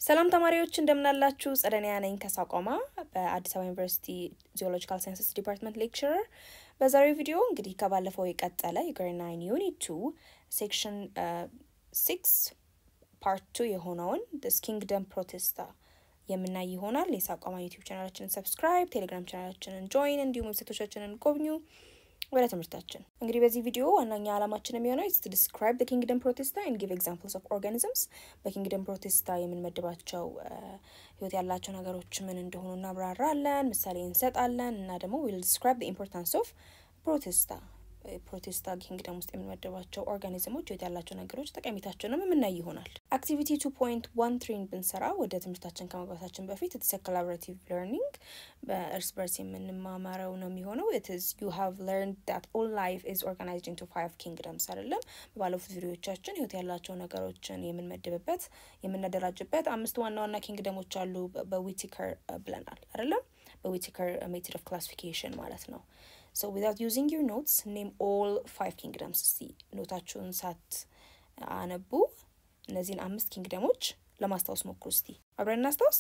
ሰላም ተማሪዎች እንደምናላችሁ፣ ጸደኒያ ነኝ ከሳቋማ በአዲስ አበባ ዩኒቨርሲቲ ጂኦሎጂካል ሳይንስስ ዲፓርትመንት ሌክቸረር። በዛሬው ቪዲዮ እንግዲህ ከባለፈው የቀጠለ የግሬድ ናይን ዩኒት ቱ ሴክሽን ሲክስ ፓርት ቱ የሆነውን ዲስ ኪንግደም ፕሮቴስታ የምናይ ይሆናል። የሳቋማ ዩቲዩብ ቻናላችንን ሰብስክራይብ፣ ቴሌግራም ቻናላችንን ጆይን፣ እንዲሁም ዌብሳይቶቻችንን ጎብኙ። ወደ ትምህርታችን እንግዲህ በዚህ ቪዲዮ ዋናኛ ዓላማችን የሚሆነው ስ ዲስክራይብ ደ ኪንግደም ፕሮቴስታ ኤንድ ጊቭ ኤግዛምፕልስ ኦፍ ኦርጋኒዝምስ በኪንግደም ፕሮቴስታ የምንመድባቸው ህይወት ያላቸው ነገሮች ምን እንደሆኑ እናብራራለን፣ ምሳሌ እንሰጣለን እና ደግሞ ዊል ዲስክራይብ ደ ኢምፖርታንስ ኦፍ ፕሮቴስታ ፕሮቴስታ ኪንግደም ውስጥ የምንመደባቸው ኦርጋኒዝሞች ህይወት ያላቸው ነገሮች ጠቀሜታቸውንም የምናይ ይሆናል። አክቲቪቲ ቱ ፖይንት ዋን ትሪን ብንሰራ ወደ ትምህርታችን ከመግባታችን በፊት ኢትስ ኮላቦሬቲቭ ለርኒንግ በእርስ በርስ የምንማማረው ነው የሚሆነው። ኢትስ ዩ ሃቭ ለርንድ ዳት ኦል ላይፍ ኢዝ ኦርጋናይዝድ ኢንቱ ፋይቭ ኪንግደምስ አይደለም። በባለፉት ቪዲዮቻችን ህይወት ያላቸው ነገሮችን የምንመድብበት የምናደራጅበት አምስት ዋና ዋና ኪንግደሞች አሉ በዊቲከር ብለናል አይደለም። በዊቲከር ሜትድ ኦፍ ክላሲፊኬሽን ማለት ነው። So without using your notes, name all five kingdoms. እስቲ ኖታችሁን ሳት አነቡ እነዚህን አምስት ኪንግደሞች ለማስታወስ ሞክሩ። እስቲ አብረን እናስታውስ።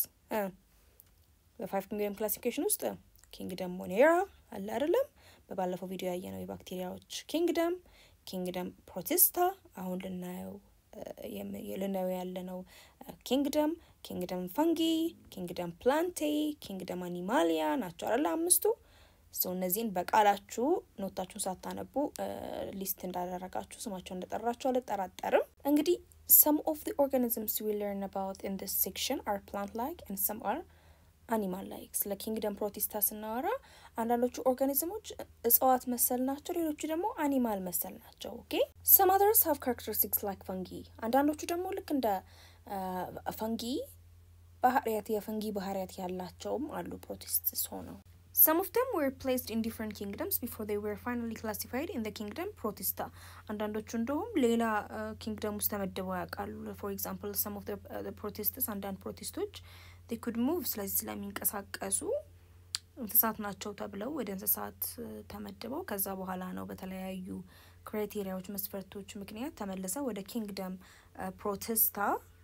በፋይቭ ኪንግደም ክላሲፊኬሽን ውስጥ ኪንግደም ሞኔራ አለ አይደለም። በባለፈው ቪዲዮ ያየነው የባክቴሪያዎች ኪንግደም፣ ኪንግደም ፕሮቲስታ አሁን ልናየው ልናየው ያለነው ኪንግደም፣ ኪንግደም ፈንጊ፣ ኪንግደም ፕላንቴ፣ ኪንግደም አኒማሊያ ናቸው አይደለ አምስቱ ሰው እነዚህን በቃላችሁ ኖታችሁን ሳታነቡ ሊስት እንዳደረጋችሁ ስማቸው እንደጠራችሁ አልጠራጠርም። እንግዲህ some of the organisms we learn about in this section are plant-like and some are animal-like። ስለ ኪንግደም ፕሮቲስታ ስናወራ አንዳንዶቹ ኦርጋኒዝሞች እጽዋት መሰል ናቸው፣ ሌሎቹ ደግሞ አኒማል መሰል ናቸው። ኦኬ some others have characteristics like fungi። አንዳንዶቹ ደግሞ ልክ እንደ ፈንጊ ባህሪያት የፈንጊ ባህሪያት ያላቸውም አሉ ፕሮቲስትስ ሆነው Some of them were placed in different kingdoms before they were finally classified in the kingdom Protista. አንዳንዶቹ እንደውም ሌላ ኪንግደም ውስጥ ተመድበው ያውቃሉ። ፎር ኤግዛምፕል ሰም ኦፍ ፕሮቴስትስ አንዳንድ ፕሮቴስቶች they could move ስለዚህ ስለሚንቀሳቀሱ እንስሳት ናቸው ተብለው ወደ እንስሳት ተመድበው ከዛ በኋላ ነው በተለያዩ ክራይቴሪያዎች መስፈርቶች ምክንያት ተመልሰው ወደ ኪንግደም ፕሮቴስታ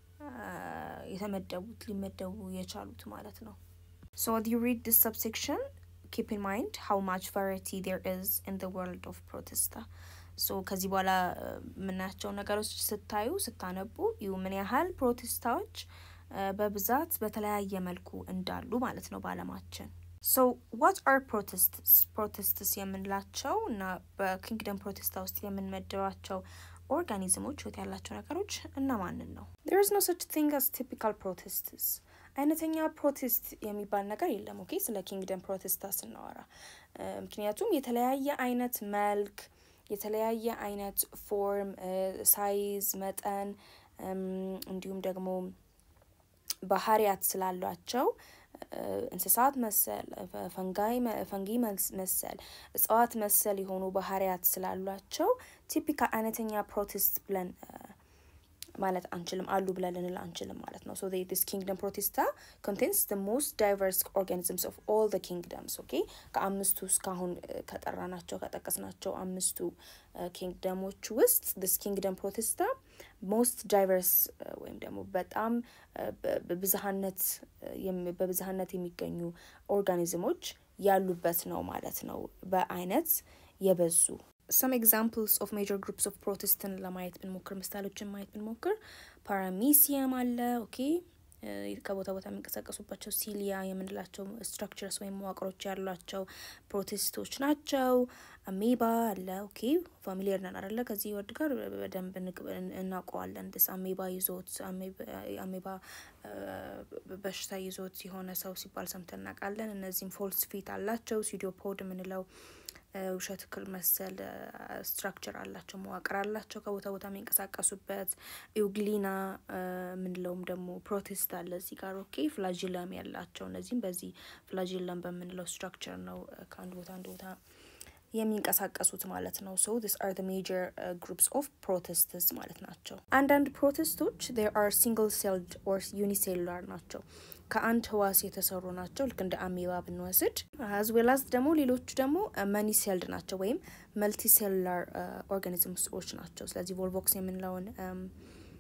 የተመደቡት ሊመደቡ የቻሉት ማለት ነው። So as you read this subsection, keep in mind how much variety there is in the world of Protista. ሶ ከዚህ በኋላ የምናያቸው ነገሮች ስታዩ ስታነቡ ይሁ ምን ያህል ፕሮቴስታዎች በብዛት በተለያየ መልኩ እንዳሉ ማለት ነው በዓለማችን። ሶ ዋት አር ፕሮቴስትስ ፕሮቴስትስ የምንላቸው እና በኪንግደም ፕሮቴስታ ውስጥ የምንመድባቸው ኦርጋኒዝሞች ህይወት ያላቸው ነገሮች እነማንን ነው? there is no such thing as typical protists አይነተኛ ፕሮቴስት የሚባል ነገር የለም። ኦኬ ስለ ኪንግደም ፕሮቴስታ ስናወራ ምክንያቱም የተለያየ አይነት መልክ፣ የተለያየ አይነት ፎርም፣ ሳይዝ፣ መጠን እንዲሁም ደግሞ ባህሪያት ስላሏቸው እንስሳት መሰል ፈንጊ መሰል እጽዋት መሰል የሆኑ ባህሪያት ስላሏቸው ቲፒካል አይነተኛ ፕሮቴስት ብለን ማለት አንችልም አሉ ብለን ልንል አንችልም ማለት ነው። ሶ ዲስ ኪንግደም ፕሮቴስታ ኮንቴንስ ደ ሞስት ዳይቨርስ ኦርጋኒዝምስ ኦፍ ኦል ደ ኪንግደምስ ኦኬ ከአምስቱ እስካሁን ከጠራናቸው ከጠቀስናቸው አምስቱ ኪንግደሞች ውስጥ ዲስ ኪንግደም ፕሮቴስታ ሞስት ዳይቨርስ ወይም ደግሞ በጣም በብዝሃነት በብዝሃነት የሚገኙ ኦርጋኒዝሞች ያሉበት ነው ማለት ነው። በአይነት የበዙ some examples of major groups of protestant ለማየት ብንሞክር ምሳሌዎችን ማየት ብንሞክር ፓራሚሲየም አለ። ኦኬ ከቦታ ቦታ የሚንቀሳቀሱባቸው ሲሊያ የምንላቸው ስትራክቸርስ ወይም መዋቅሮች ያሏቸው ፕሮቴስቶች ናቸው። አሜባ አለ። ኦኬ ፋሚሊየር ነን አይደለ? ከዚህ ወርድ ጋር በደንብ እናውቀዋለን። ስ አሜባ ይዞት አሜባ በሽታ ይዞት የሆነ ሰው ሲባል ሰምተን እናውቃለን። እነዚህም ፎልስ ፊት አላቸው። ሲዲዮፖድ የምንለው ውሸት ክል መሰል ስትራክቸር አላቸው፣ መዋቅር አላቸው ከቦታ ቦታ የሚንቀሳቀሱበት። ኢውግሊና የምንለውም ደግሞ ፕሮቴስት አለ እዚህ ጋር ኦኬ። ፍላጂለም ያላቸው እነዚህም በዚህ ፍላጂለም በምንለው ስትራክቸር ነው ከአንድ ቦታ አንድ ቦታ የሚንቀሳቀሱት ማለት ነው። ሶ ዲስ አር ዘ ሜጀር ግሩፕስ ኦፍ ፕሮቴስትስ ማለት ናቸው። አንዳንድ ፕሮቴስቶች ዜር አር ሲንግል ሴልድ ኦር ዩኒሴሉላር ናቸው ከአንድ ህዋስ የተሰሩ ናቸው። ልክ እንደ አሜባ ብንወስድ አዝ ዌል አዝ ደግሞ ሌሎቹ ደግሞ መኒ ሴልድ ናቸው ወይም መልቲ ሴሉላር ኦርጋኒዝምሶች ናቸው። ስለዚህ ቮልቮክስ የምንለውን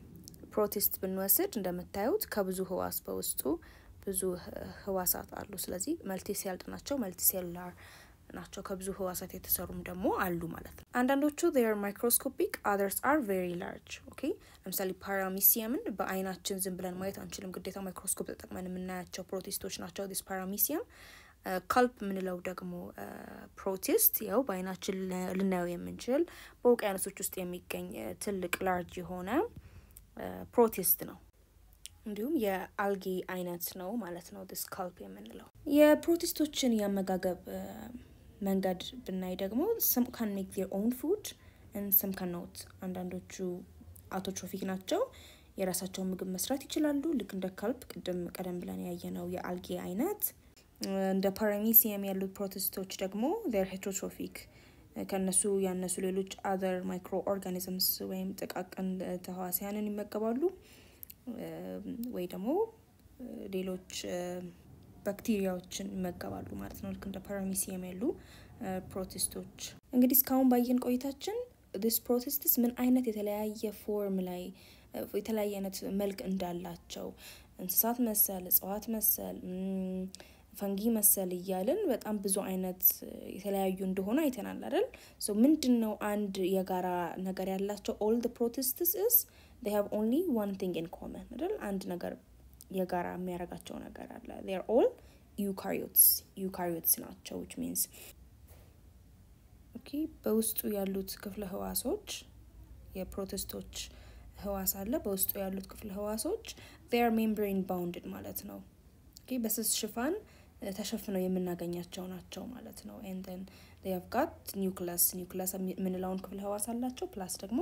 ፕሮቲስት ብንወስድ እንደምታዩት ከብዙ ህዋስ በውስጡ ብዙ ህዋሳት አሉ። ስለዚህ መልቲሴልድ ናቸው፣ መልቲሴሉላር ናቸው። ከብዙ ህዋሳት የተሰሩም ደግሞ አሉ ማለት ነው። አንዳንዶቹ ር ማይክሮስኮፒክ አዘርስ አር ቬሪ ላርጅ። ኦኬ ለምሳሌ ፓራሚሲየምን በአይናችን ዝም ብለን ማየት አንችልም። ግዴታ ማይክሮስኮፕ ተጠቅመን የምናያቸው ፕሮቲስቶች ናቸው። ዲስ ፓራሚሲየም ካልፕ የምንለው ደግሞ ፕሮቲስት ያው በአይናችን ልናየው የምንችል በውቅያኖሶች ውስጥ የሚገኝ ትልቅ ላርጅ የሆነ ፕሮቲስት ነው። እንዲሁም የአልጌ አይነት ነው ማለት ነው። ዲስ ካልፕ የምንለው የፕሮቲስቶችን የአመጋገብ መንገድ ብናይ ደግሞ ሰም ካን ሜክ ዜር ኦውን ፉድ ሰም ካን ኖት። አንዳንዶቹ አውቶትሮፊክ ናቸው፣ የራሳቸውን ምግብ መስራት ይችላሉ። ልክ እንደ ካልፕ ቅድም ቀደም ብለን ያየነው የአልጌ አይነት። እንደ ፓራሚሲየም ያሉት ፕሮቲስቶች ደግሞ ዜር ሄትሮትሮፊክ ከነሱ ያነሱ ሌሎች አዘር ማይክሮ ኦርጋኒዝምስ ወይም ጥቃቅን ተህዋሲያንን ይመገባሉ ወይ ደግሞ ሌሎች ባክቴሪያዎችን ይመገባሉ ማለት ነው። ልክ እንደ ፓራሚሲየም ያሉ ፕሮቲስቶች። እንግዲህ እስካሁን ባየን ቆይታችን ዲስ ፕሮቲስትስ ምን አይነት የተለያየ ፎርም ላይ የተለያየ አይነት መልክ እንዳላቸው እንስሳት መሰል፣ እጽዋት መሰል፣ ፈንጊ መሰል እያልን በጣም ብዙ አይነት የተለያዩ እንደሆኑ አይተናል አይደል? ሶ ምንድን ነው አንድ የጋራ ነገር ያላቸው ኦል ድ ፕሮቲስትስ ስ they have only one thing in common አይደል? አንድ ነገር የጋራ የሚያደርጋቸው ነገር አለ። they're all eukaryotes eukaryotes ናቸው which means ኦኬ በውስጡ ያሉት ክፍለ ህዋሶች የፕሮቲስቶች ህዋስ አለ። በውስጡ ያሉት ክፍለ ህዋሶች they are membrane bounded ማለት ነው። ኦኬ በስስ ሽፋን ተሸፍነው የምናገኛቸው ናቸው ማለት ነው። and then they have got nucleus nucleus የምንለውን ክፍለ ህዋስ አላቸው ፕላስ ደግሞ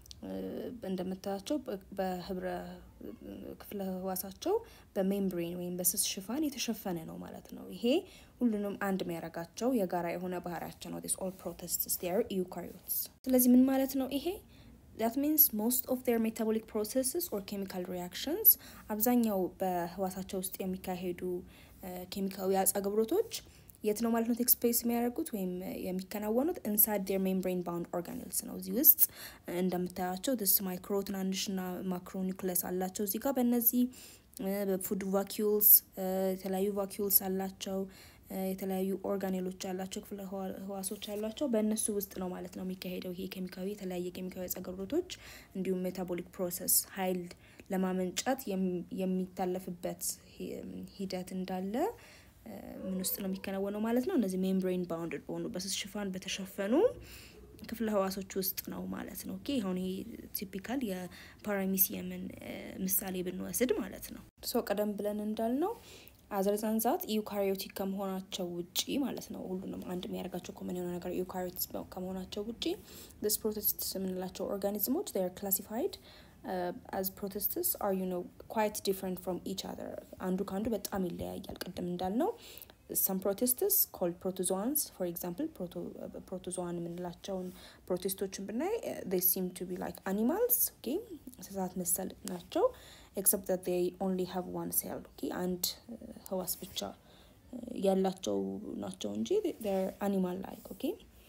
እንደምታያቸው በህብረ ክፍለ ህዋሳቸው በሜምብሬን ወይም በስስ ሽፋን የተሸፈነ ነው ማለት ነው። ይሄ ሁሉንም አንድ የሚያደርጋቸው የጋራ የሆነ ባህሪያቸው ነው። ኦል ፕሮቲስትስ ር ዩካሪዮትስ። ስለዚህ ምን ማለት ነው ይሄ? that means most of their metabolic processes or chemical reactions አብዛኛው በህዋሳቸው ውስጥ የሚካሄዱ ኬሚካዊ አጸግብሮቶች የት ነው ማለት ነው ቴክ ስፔስ የሚያደርጉት ወይም የሚከናወኑት ኢንሳይድ ዴር ሜምብሬን ባውንድ ኦርጋኔልስ ነው። እዚህ ውስጥ እንደምታያቸው ድስ ማይክሮ ትናንሽና ማክሮ ኒውክለስ አላቸው። እዚህ ጋር በእነዚህ በፉድ ቫኪዩልስ የተለያዩ ቫኪዩልስ አላቸው። የተለያዩ ኦርጋኔሎች አላቸው፣ ክፍለ ህዋሶች አሏቸው። በእነሱ ውስጥ ነው ማለት ነው የሚካሄደው ይሄ ኬሚካዊ የተለያየ ኬሚካዊ ጸገብሮቶች እንዲሁም ሜታቦሊክ ፕሮሰስ ኃይል ለማመንጨት የሚታለፍበት ሂደት እንዳለ ምን ውስጥ ነው የሚከናወነው ማለት ነው። እነዚህ ሜምብሬን ባውንድድ በሆኑ በስስ ሽፋን በተሸፈኑ ክፍለ ህዋሶች ውስጥ ነው ማለት ነው። ኦኬ አሁን ይሄ ቲፒካል የፓራሚሲየምን ምሳሌ ብንወስድ ማለት ነው። ሶ ቀደም ብለን እንዳልነው አዘርዛንዛት ዩካሪዮቲክ ከመሆናቸው ውጪ ማለት ነው ሁሉንም አንድ የሚያደርጋቸው ኮመን የሆነ ነገር ዩካሪዮቲክስ ከመሆናቸው ውጪ ስ ፕሮቲስትስ የምንላቸው ኦርጋኒዝሞች ር ክላሲፋይድ አዝ ፕሮቲስትስ አር ዩ ኖ ኳይት ዲፍረንት ፍሮም ኢች አዘር አንዱ ከአንዱ በጣም ይለያያል። ቅድም እንዳልነው ሰም ፕሮቲስትስ ኮልድ ፕሮቶዞዋንስ ፎር ኤግዛምፕል ፕሮቶዞዋን የምንላቸውን ፕሮቲስቶችን ብናይ they seem to be like animals ኦኬ እንስሳት መሰል ናቸው ኤክሰፕት that they only have one cell ኦኬ አንድ ህዋስ ብቻ ያላቸው ናቸው እንጂ they're animal like ኦኬ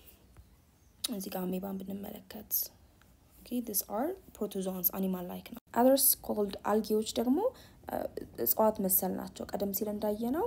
እዚህ ጋር አሜባን ብንመለከት ኦኬ this are protozoans animal like ነው others called አልጌዎች ደግሞ እጽዋት መሰል ናቸው ቀደም ሲል እንዳየ ነው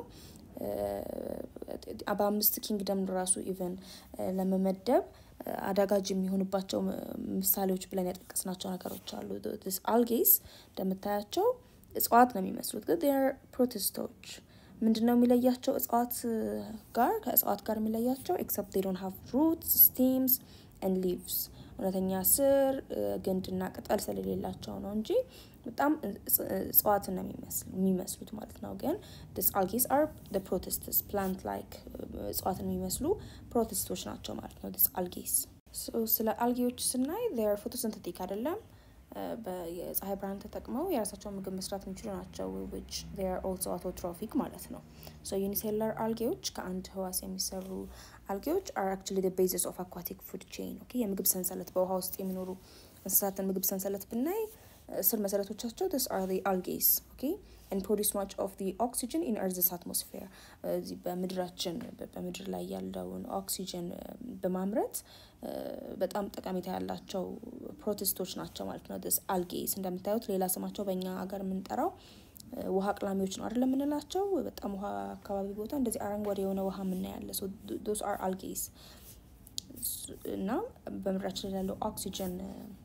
በአምስት ኪንግደም ራሱ ኢቨን ለመመደብ አዳጋጅ የሚሆንባቸው ምሳሌዎች ብለን ያጠቀስናቸው ነገሮች አሉ። ስ አልጌስ እንደምታያቸው እጽዋት ነው የሚመስሉት፣ ግን ር ፕሮቲስቶች ምንድን ነው የሚለያቸው? እጽዋት ጋር ከእጽዋት ጋር የሚለያቸው ኤክሰፕት ዴይ ዶንት ሃቭ ሩትስ ስቴምስ ኤንድ ሊቭስ እውነተኛ ስር ግንድና ቅጠል ስለሌላቸው ነው እንጂ በጣም እጽዋትን ነው የሚመስሉት ማለት ነው። ግን ዲስ አልጌስ አር ፕሮቲስትስ ፕላንት ላይክ እጽዋትን የሚመስሉ ፕሮቲስቶች ናቸው ማለት ነው። ዲስ አልጌስ ስለ አልጌዎች ስናይ ር ፎቶሲንተቲክ አይደለም፣ የፀሐይ ብርሃን ተጠቅመው የራሳቸውን ምግብ መስራት የሚችሉ ናቸው። ዊች ር ኦልሶ አውቶትሮፊክ ማለት ነው። ሶ ዩኒሴላር አልጌዎች ከአንድ ህዋስ የሚሰሩ አልጌዎች አር አክቹዋሊ ዘ ቤዚስ ኦፍ አኳቲክ ፉድ ቼን ኦኬ የምግብ ሰንሰለት በውሃ ውስጥ የሚኖሩ እንስሳትን ምግብ ሰንሰለት ብናይ ስር መሰረቶቻቸው ስ አር አልጌስ ኦኬ and produce much of the oxygen in earth's atmosphere እዚህ በምድራችን በምድር ላይ ያለውን ኦክሲጅን በማምረት በጣም ጠቀሜታ ያላቸው ፕሮቲስቶች ናቸው ማለት ነው። ስ አልጌስ እንደምታዩት ሌላ ስማቸው በእኛ ሀገር የምንጠራው ውሃ አቅላሚዎች ነው አይደል የምንላቸው። በጣም ውሃ አካባቢ ቦታ እንደዚህ አረንጓዴ የሆነ ውሃ የምናያለ ዶስ አር አልጌስ እና በምድራችን ላይ ያለው ኦክሲጅን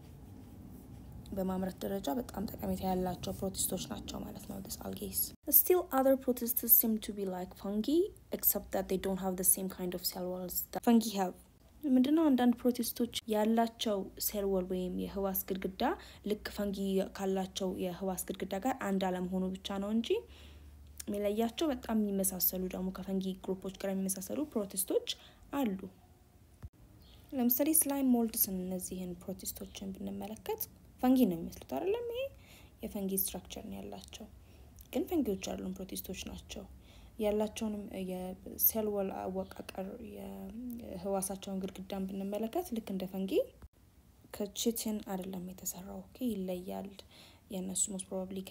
በማምረት ደረጃ በጣም ጠቀሜታ ያላቸው ፕሮቲስቶች ናቸው ማለት ነው። ስ አልጌስ ስቲል አዘር ፕሮቲስትስ ሲም ቱ ቢ ላይክ ፈንጊ ኤክሰፕት ዛት ዴይ ዶንት ሃቭ ዘ ሴም ካይንድ ኦፍ ሴል ዋልስ ፈንጊ ሃቭ ምንድነው አንዳንድ ፕሮቲስቶች ያላቸው ሴል ወል ወይም የህዋስ ግድግዳ ልክ ፈንጊ ካላቸው የህዋስ ግድግዳ ጋር አንድ አለመሆኑ ብቻ ነው እንጂ የሚለያቸው በጣም የሚመሳሰሉ ደግሞ ከፈንጊ ግሩፖች ጋር የሚመሳሰሉ ፕሮቲስቶች አሉ። ለምሳሌ ስላይም ሞልድስን እነዚህን ፕሮቲስቶችን ብንመለከት ፈንጊ ነው የሚመስሉት አይደለም። ይሄ የፈንጊ ስትራክቸር ነው ያላቸው፣ ግን ፈንጊዎች ያሉን ፕሮቲስቶች ናቸው። ያላቸውንም የሴል ወል አወቃቀር የህዋሳቸውን ግድግዳን ብንመለከት ልክ እንደ ፈንጊ ከቺቲን አይደለም የተሰራው። ኦኬ ይለያል። የእነሱ ሞስት ፕሮባብሊ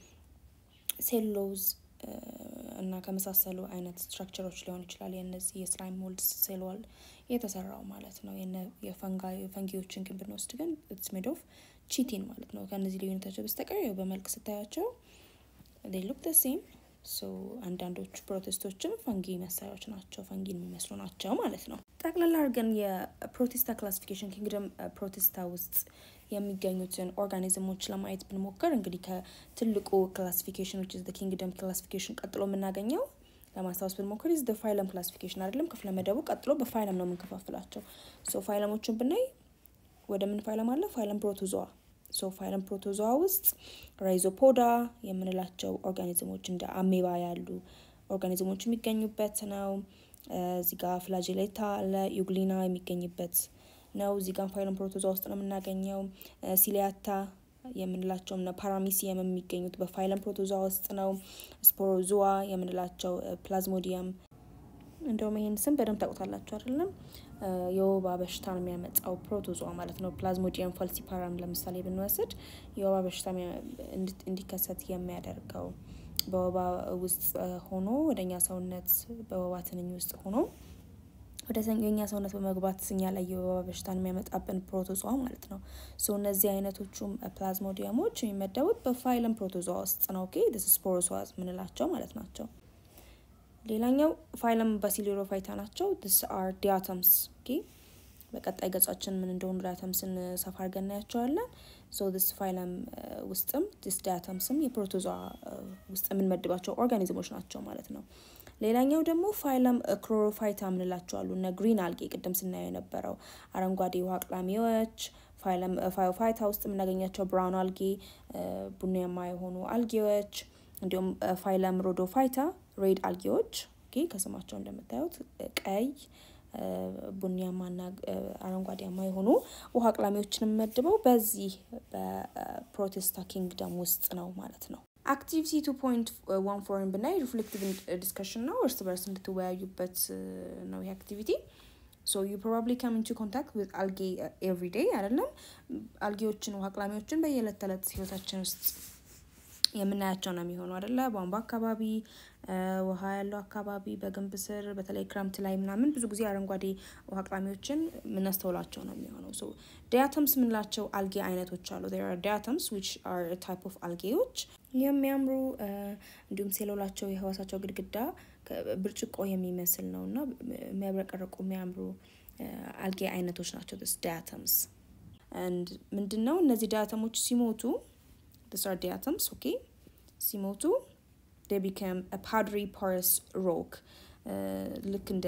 ከሴሎዝ እና ከመሳሰሉ አይነት ስትራክቸሮች ሊሆን ይችላል። የነዚህ የስላይም ሞልድስ ሴል ወል የተሰራው ማለት ነው። የፈንጊዎችን ግን ብንወስድ ግን ኢትስ ሜድ ኦፍ ቺቲን ማለት ነው። ከእነዚህ ልዩነታቸው በስተቀር ያው በመልክ ስታያቸው ዴይ ሉክ ደ ሴም ሶ አንዳንዶቹ ፕሮቴስቶችም ፈንጊ መሳሪያዎች ናቸው፣ ፈንጊን የሚመስሉ ናቸው ማለት ነው። ጠቅላላ አድርገን የፕሮቴስታ ክላሲፊኬሽን ኪንግደም ፕሮቴስታ ውስጥ የሚገኙትን ኦርጋኒዝሞች ለማየት ብንሞክር እንግዲህ ከትልቁ ክላሲፊኬሽን ዊች ኢዝ ኪንግደም ክላሲፊኬሽን ቀጥሎ የምናገኘው ለማስታወስ ብንሞክር ኢዝ ፋይለም ክላሲፊኬሽን አይደለም። ክፍለ መደቡ ቀጥሎ በፋይለም ነው የምንከፋፍላቸው። ሶ ፋይለሞችን ብናይ ወደ ምን ፋይለም አለ? ፋይለም ፕሮቶዞዋ ሶ ፋይለም ፕሮቶዞዋ ውስጥ ራይዞፖዳ የምንላቸው ኦርጋኒዝሞች እንደ አሜባ ያሉ ኦርጋኒዝሞች የሚገኙበት ነው። እዚህ ጋር ፍላጅሌታ አለ፣ ዩግሊና የሚገኝበት ነው። እዚህ ጋር ፋይለም ፕሮቶዞዋ ውስጥ ነው የምናገኘው። ሲሊያታ የምንላቸው ፓራሚሲየም የሚገኙት በፋይለም ፕሮቶዞዋ ውስጥ ነው። ስፖሮዞዋ የምንላቸው ፕላዝሞዲየም እንደውም ይህን ስም በደንብ ታውቁታላችሁ አይደለም? የወባ በሽታ ነው የሚያመጣው ፕሮቶዞዋ ማለት ነው። ፕላዝሞዲየም ፋልሲፓራም ለምሳሌ ብንወስድ የወባ በሽታ እንዲከሰት የሚያደርገው በወባ ውስጥ ሆኖ ወደኛ ሰውነት በወባ ትንኝ ውስጥ ሆኖ ወደ የኛ ሰውነት በመግባት እኛ ላይ የወባ በሽታን የሚያመጣብን ፕሮቶዞዋ ማለት ነው። ሶ እነዚህ አይነቶቹም ፕላዝሞዲየሞች የሚመደቡት በፋይለም ፕሮቶዞዋ ውስጥ ነው። ኦኬ ዲስ ስፖሮዞዋዝ ምንላቸው ማለት ናቸው። ሌላኛው ፋይለም ባሲሊሮፋይታ ናቸው። ዲስ አር ዲያተምስ። ኦኬ በቀጣይ ገጻችን ምን እንደሆኑ ዲያተምስን ሰፋ አድርገን እናያቸዋለን። ሶ ዲስ ፋይለም ውስጥም ዲስ ዲያተምስም የፕሮቶዞዋ ውስጥ የምንመድባቸው ኦርጋኒዝሞች ናቸው ማለት ነው። ሌላኛው ደግሞ ፋይለም ክሎሮፋይታ ምንላቸዋሉ እነ ግሪን አልጌ ቅድም ስናየው የነበረው አረንጓዴ ውሃ አቅላሚዎች ፋይለም ፋዮፋይታ ውስጥ የምናገኛቸው ብራውን አልጌ ቡናማ የሆኑ አልጌዎች እንዲሁም ፋይለም ሮዶፋይታ ሬድ አልጌዎች ከስማቸው እንደምታዩት ቀይ ቡኒያማና አረንጓዴያማ የሆኑ ውሃ አቅላሚዎችን የምመድበው በዚህ በፕሮቴስታ ኪንግደም ውስጥ ነው ማለት ነው። አክቲቪቲ ቱ ፖይንት ዋን ፎርን ብናይ ሪፍሌክቲቭ ዲስከሽን ነው። እርስ በርስ እንድትወያዩበት ነው ይህ አክቲቪቲ። ሶ ዩ ፕሮባብሊ ካም ኢንቱ ኮንታክት ዊዝ አልጌ ኤቭሪ ዴይ አይደለም። አልጌዎችን ውሃ አቅላሚዎችን በየዕለት ተዕለት ህይወታችን ውስጥ የምናያቸው ነው የሚሆኑ አይደለ? ቧንቧ አካባቢ፣ ውሃ ያለው አካባቢ፣ በግንብ ስር በተለይ ክረምት ላይ ምናምን ብዙ ጊዜ አረንጓዴ ውሃ አቅላሚዎችን የምናስተውላቸው ነው የሚሆነው። ሶ ዲያተምስ የምንላቸው አልጌ አይነቶች አሉ። ዲያተምስ ዊች አር ታይፕ ኦፍ አልጌዎች የሚያምሩ እንዲሁም ሴሎላቸው የህዋሳቸው ግድግዳ ብርጭቆ የሚመስል ነው እና የሚያብረቀርቁ የሚያምሩ አልጌ አይነቶች ናቸው። ስ ዲያተምስ ምንድን ነው እነዚህ ዲያተሞች ሲሞቱ these are diatoms okay ሲሞቱ they become a powdery porous rock ልክ እንደ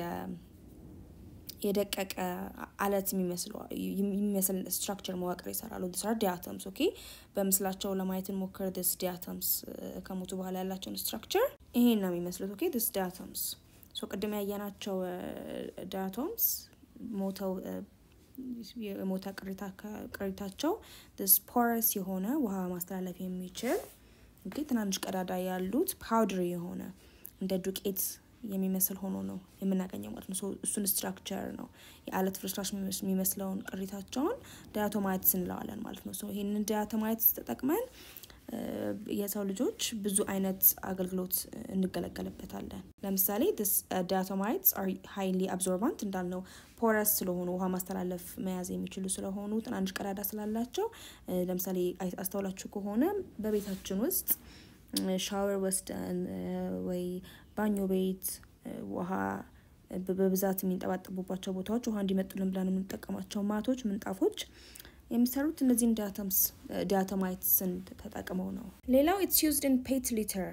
የደቀቀ አለት የሚመስል ስትራክቸር መዋቅር ይሰራሉ። these are diatoms okay በምስላቸው ለማየት እንሞክር። this diatoms ከሞቱ በኋላ ያላቸውን ስትራክቸር ይሄን ነው የሚመስሉት። okay this diatoms ሶ ቅድም ያየናቸው ዲያቶምስ ሞተው የሞተ ቅሪታቸው ፖረስ የሆነ ውሃ ማስተላለፍ የሚችል እንግዲህ ትናንሽ ቀዳዳ ያሉት ፓውደር የሆነ እንደ ዱቄት የሚመስል ሆኖ ነው የምናገኘው ማለት ነው። እሱን ስትራክቸር ነው የአለት ፍርስራሽ የሚመስለውን ቅሪታቸውን ዳያቶማይትስ እንለዋለን ማለት ነው። ይህንን ዳያቶማይትስ ተጠቅመን የሰው ልጆች ብዙ አይነት አገልግሎት እንገለገልበታለን። ለምሳሌ ዳያቶማይትስ አር ሃይሊ አብዞርባንት እንዳልነው ፖረስ ስለሆኑ ውሃ ማስተላለፍ መያዝ የሚችሉ ስለሆኑ ትናንሽ ቀዳዳ ስላላቸው ለምሳሌ አስተውላችሁ ከሆነ በቤታችን ውስጥ ሻወር ወስደን ወይ ባኞ ቤት ውሃ በብዛት የሚንጠባጠቡባቸው ቦታዎች ውሃ እንዲመጡልን ብለን የምንጠቀማቸው ማቶች፣ ምንጣፎች የሚሰሩት እነዚህን ዳያቶማይትስን ተጠቅመው ነው። ሌላው ኢትስ ዩዝድ ኢን ፔት ሊተር።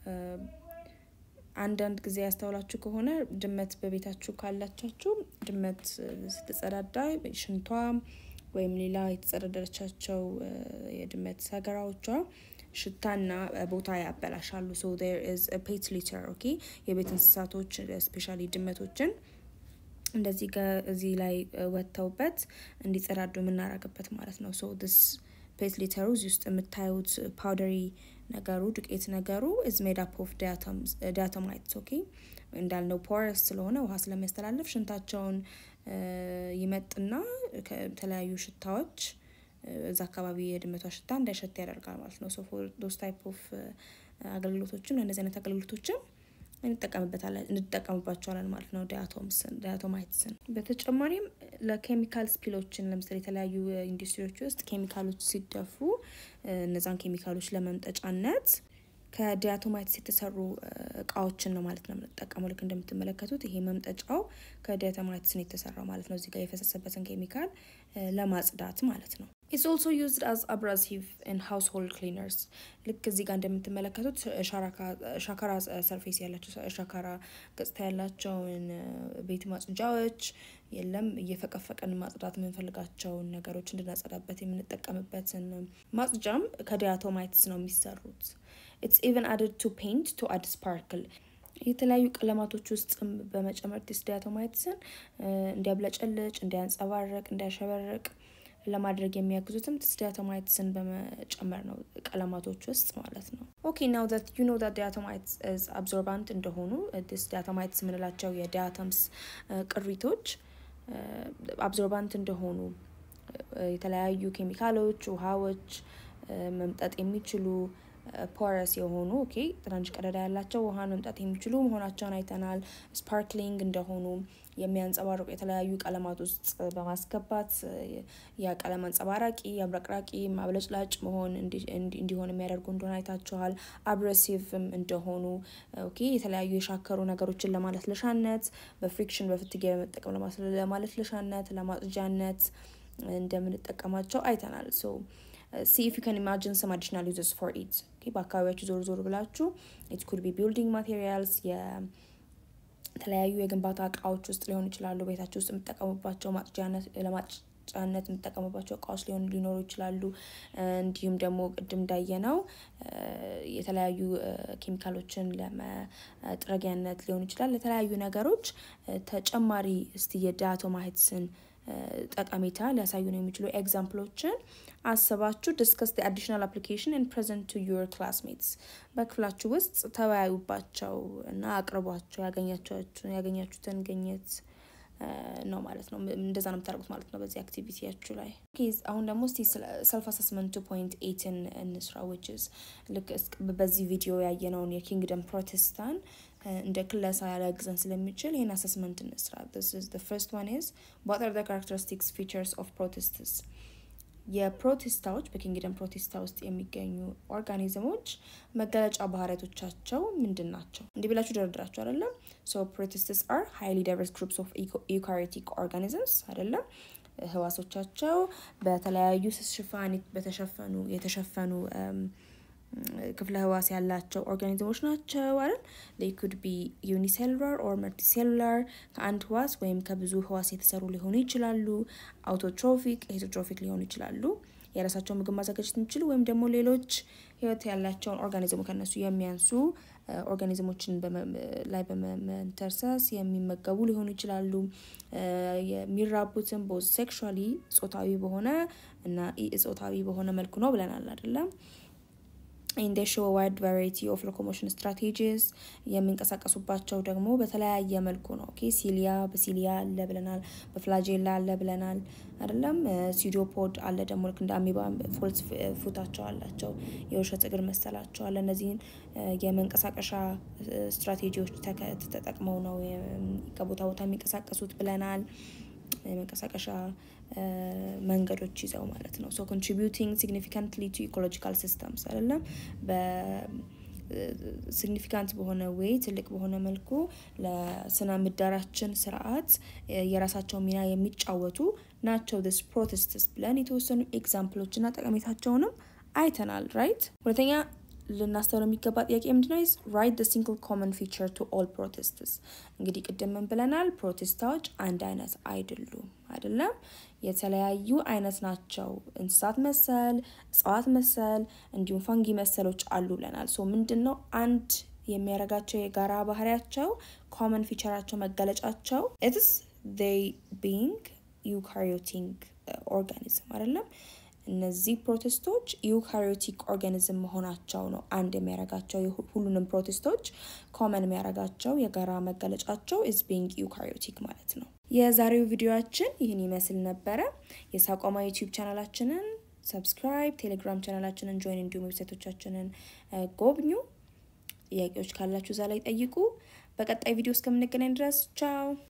አንዳንድ ጊዜ ያስተውላችሁ ከሆነ ድመት በቤታችሁ ካላቻችሁ ድመት ስትጸዳዳ ሽንቷ ወይም ሌላ የተጸዳዳቻቸው የድመት ሰገራዎቿ ሽታና ቦታ ያበላሻሉ። ሶ ዜር ኢዝ ፔት ሊተር ኦኬ። የቤት እንስሳቶች ስፔሻሊ ድመቶችን እንደዚህ እዚህ ላይ ወጥተውበት እንዲጸዳዱ የምናረግበት ማለት ነው። ሶ ዲስ ፔት ሊተሩ እዚህ ውስጥ የምታዩት ፓውደሪ ነገሩ ዱቄት ነገሩ ኢዝ ሜድ አፕ ኦፍ ዳያቶማይትስ ኦኬ። እንዳልነው ፖረስ ስለሆነ ውሃ ስለሚያስተላልፍ ሽንታቸውን ይመጥና ከተለያዩ ሽታዎች እዛ አካባቢ የድመቷ ሽታ እንዳይሸት ያደርጋል ማለት ነው። ሶ ፎር ዶስ ታይፕ ኦፍ አገልግሎቶችም ለእነዚህ አይነት አገልግሎቶችም እንጠቀምበታለን እንጠቀምባቸዋለን ማለት ነው ዳያቶማይትስን። በተጨማሪም ለኬሚካል ስፒሎችን ለምሳሌ የተለያዩ ኢንዱስትሪዎች ውስጥ ኬሚካሎች ሲደፉ እነዛን ኬሚካሎች ለመምጠጫነት ከዲያቶማይትስ የተሰሩ እቃዎችን ነው ማለት ነው የምንጠቀመው። ልክ እንደምትመለከቱት ይሄ መምጠጫው ከዲያቶማይትስ ነው የተሰራው ማለት ነው። እዚህ ጋር የፈሰሰበትን ኬሚካል ለማጽዳት ማለት ነው። ኢትስ ኦልሶ ዩዝድ አዝ አብራሲቭ ኢን ሃውስሆልድ ክሊነርስ። ልክ እዚህ ጋር እንደምትመለከቱት ሻካራ ሰርፌስ ያላቸው ሻካራ ገጽታ ያላቸውን ቤት ማጽጃዎች የለም እየፈቀፈቀን ማጽዳት የምንፈልጋቸውን ነገሮች እንድናጸዳበት የምንጠቀምበትን ማጽጃም ከዲያቶማይትስ ነው የሚሰሩት። ኢትስ ኢቨን አድድ ቱ ፔንት ቱ አድ ስፓርክል የተለያዩ ቀለማቶች ውስጥ በመጨመር ዲስ ዳያቶማይትስን እንዲያብለጨልጭ፣ እንዲያንጸባረቅ፣ እንዲያሸበርቅ ለማድረግ የሚያግዙትም ዲስ ዳያቶማይትስን በመጨመር ነው ቀለማቶች ውስጥ ማለት ነው። ኦኬ ናው ዛት ዩ ኖ ዛት ዳያቶማይትስ ኢዝ አብዞርባንት እንደሆኑ ዲስ ዳያቶማይትስ የምንላቸው የዳያተምስ ቅሪቶች አብዞርባንት እንደሆኑ የተለያዩ ኬሚካሎች፣ ውሃዎች መምጠጥ የሚችሉ ፖረስ የሆኑ ኦኬ ትናንሽ ቀዳዳ ያላቸው ውሃን መምጣት የሚችሉ መሆናቸውን አይተናል። ስፓርክሊንግ እንደሆኑ የሚያንጸባርቁ የተለያዩ ቀለማት ውስጥ በማስገባት ያ ቀለም አንጸባራቂ፣ አብረቅራቂ፣ ማብለጭላጭ መሆን እንዲሆን የሚያደርጉ እንደሆነ አይታችኋል። አብሬሲቭም እንደሆኑ ኦኬ የተለያዩ የሻከሩ ነገሮችን ለማለስለሻነት በፍሪክሽን በፍትጊያ በመጠቀም ለማለስለሻነት፣ ለማጽጃነት እንደምንጠቀማቸው አይተናል። ሶ ሲ ኢፍ ዩ ካን ኢማጂን ሰም አዲሽናል ዩዘስ ፎር ኢት በአካባቢያችሁ ዞር ዞር ብላችሁ ኢት ኩድ ቢ ቢልዲንግ ማቴሪያልስ የተለያዩ የግንባታ እቃዎች ውስጥ ሊሆኑ ይችላሉ። ቤታችሁ ውስጥ የምጠቀሙባቸው ለማጫነት የምጠቀሙባቸው እቃዎች ሊሆኑ ሊኖሩ ይችላሉ። እንዲሁም ደግሞ ቅድም እንዳየነው የተለያዩ ኬሚካሎችን ለመጥረጊያነት ሊሆኑ ይችላል። ለተለያዩ ነገሮች ተጨማሪ እስቲ የዳያቶማይትስን ጠቀሜታ ሊያሳዩ ነው የሚችሉ ኤግዛምፕሎችን አስባችሁ ዲስከስ አዲሽናል አፕሊኬሽን ን ፕሬዘንት ቱ ዩር ክላስሜትስ በክፍላችሁ ውስጥ ተወያዩባቸው እና አቅርቧቸው ያገኛችሁትን ግኝት ነው ማለት ነው። እንደዛ ነው የምታደርጉት ማለት ነው በዚህ አክቲቪቲያችሁ ላይ። አሁን ደግሞ እስቲ ሰልፍ አሰስመንት ፖይንት ኤትን እንስራ ዊችዝ ልክ በዚህ ቪዲዮ ያየነውን የኪንግደም ፕሮቴስታን እንደ ክለሳ ሊያግዘን ስለሚችል ይህን አሰስመንት እንስራ። ፈርስት ዋን ኢዝ ዋት አር ካራክተሪስቲክስ ፊቸርስ ኦፍ ፕሮቴስትስ የፕሮቴስታዎች በኪንግደም ፕሮቴስታ ውስጥ የሚገኙ ኦርጋኒዝሞች መገለጫ ባህሪያቶቻቸው ምንድን ናቸው? እንዲህ ብላችሁ ደረድራችሁ አይደለም። ሶ ፕሮቴስትስ አር ሃይሊ ዳይቨርስ ግሩፕስ ኦፍ ዩካሪዮቲክ ኦርጋኒዝምስ አይደለም። ህዋሶቻቸው በተለያዩ ሽፋን በተሸፈኑ የተሸፈኑ ክፍለ ህዋስ ያላቸው ኦርጋኒዝሞች ናቸው አይደል? ዴይ ኩድ ቢ ዩኒሴሉላር ኦር መልቲሴሉላር ከአንድ ህዋስ ወይም ከብዙ ህዋስ የተሰሩ ሊሆኑ ይችላሉ። አውቶትሮፊክ፣ ሄቴሮትሮፊክ ሊሆኑ ይችላሉ። የራሳቸው ምግብ ማዘጋጀት የሚችሉ ወይም ደግሞ ሌሎች ህይወት ያላቸውን ኦርጋኒዝሙ ከነሱ የሚያንሱ ኦርጋኒዝሞችን ላይ በመንተርሰስ የሚመገቡ ሊሆኑ ይችላሉ። የሚራቡትን ቦዝ ሴክሹዋሊ ጾታዊ በሆነ እና ኢ ጾታዊ በሆነ መልኩ ነው ብለናል አይደለም። ኢን ዴ ሾው ዋይድ ቫራይቲ ኦፍ ሎኮሞሽን ስትራቴጂስ የሚንቀሳቀሱባቸው ደግሞ በተለያየ መልኩ ነው። ኦኬ ሲሊያ በሲሊያ አለ ብለናል፣ በፍላጄላ አለ ብለናል አይደለም። ሲዲዮፖድ አለ ደግሞ ልክ እንደ አሚባ ፎልስ ፉታቸው አላቸው፣ የውሸት እግር መሰላቸው አለ። እነዚህን የመንቀሳቀሻ ስትራቴጂዎች ተጠቅመው ነው ከቦታ ቦታ የሚንቀሳቀሱት ብለናል። የመንቀሳቀሻ መንገዶች ይዘው ማለት ነው። ሶ ኮንትሪቢዩቲንግ ሲግኒፊካንትሊ ቱ ኢኮሎጂካል ሲስተምስ አይደለም በሲግኒፊካንት በሆነ ዌይ ትልቅ በሆነ መልኩ ለስነ ምህዳራችን ስርዓት የራሳቸው ሚና የሚጫወቱ ናቸው። ዲስ ፕሮቴስትስ ብለን የተወሰኑ ኤግዛምፕሎችና ጠቀሜታቸውንም አይተናል። ራይት ሁለተኛ ልናስተውለው የሚገባ ጥያቄ ምንድነው? ዝ ራይት ደ ሲንግል ኮመን ፊቸር ቱ ኦል ፕሮቴስትስ። እንግዲህ ቅድም ምን ብለናል? ፕሮቴስታዎች አንድ አይነት አይደሉም አይደለም፣ የተለያዩ አይነት ናቸው። እንስሳት መሰል፣ እጽዋት መሰል እንዲሁም ፋንጊ መሰሎች አሉ ብለናል። ሶ ምንድን ነው አንድ የሚያደርጋቸው የጋራ ባህሪያቸው ኮመን ፊቸራቸው መገለጫቸው ኢትስ ዜይ ቢንግ ዩካሪዮቲክ ኦርጋኒዝም አይደለም እነዚህ ፕሮቴስቶች ዩካሪዮቲክ ኦርጋኒዝም መሆናቸው ነው አንድ የሚያደርጋቸው። ሁሉንም ፕሮቴስቶች ኮመን የሚያደርጋቸው የጋራ መገለጫቸው ኢዝ ቢንግ ዩካሪዮቲክ ማለት ነው። የዛሬው ቪዲዮችን ይህን ይመስል ነበረ። የሳቋማ ዩቲዩብ ቻናላችንን ሰብስክራይብ፣ ቴሌግራም ቻናላችንን ጆይን፣ እንዲሁም ዌብሳይቶቻችንን ጎብኙ። ጥያቄዎች ካላችሁ እዛ ላይ ጠይቁ። በቀጣይ ቪዲዮ እስከምንገናኝ ድረስ ቻው።